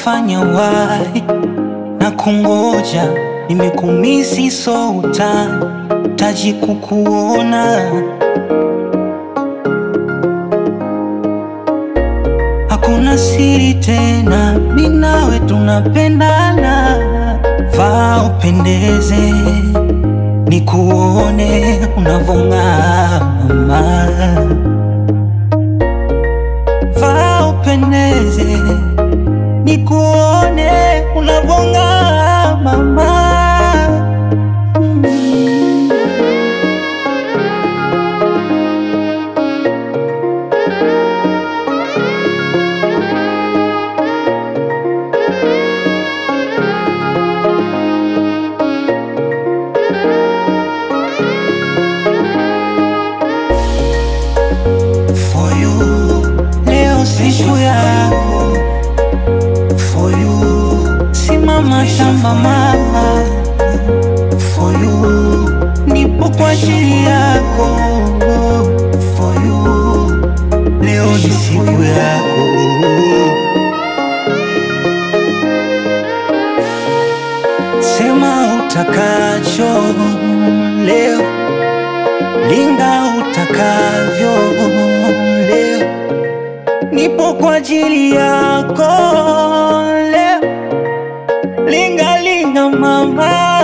umenifanya wai na kungoja, nimekumisi so utani taji kukuona, hakuna siri tena, mi nawe tunapendana, vaa upendeze, nikuone unavong'aa mama, vaa upendeze, nikuone unavong'aa mama. For you, leo siku yako. For you, simama shamba mama. For you, nipo kwa ajili yako. For you, leo ni siku yako. Sema utakacho leo, linga utakavyo leo, nipo kwa ajili yako leo, linga linga mama.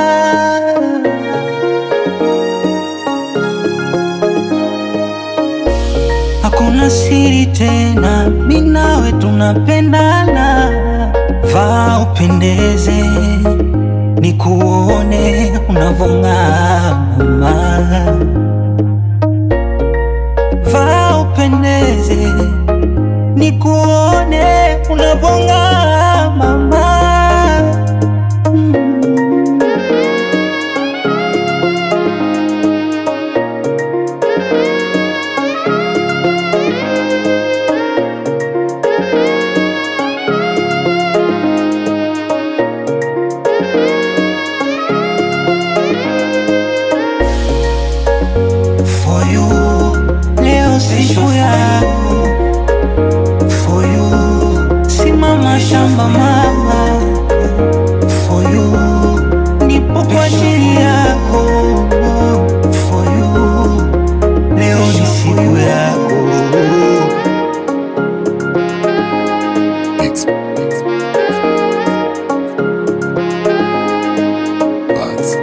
Hakuna siri tena, mi nawe tunapendana, vaa upendeze, nikuone unavong'aa mama, vaa upendeze, nikuone unavong'aa mama. Mm. For you, leo siku yako. For you, simama shamba mama. For you, nipo kwa ajili yako. For you, leo ni siku yako. Beats. Buzz.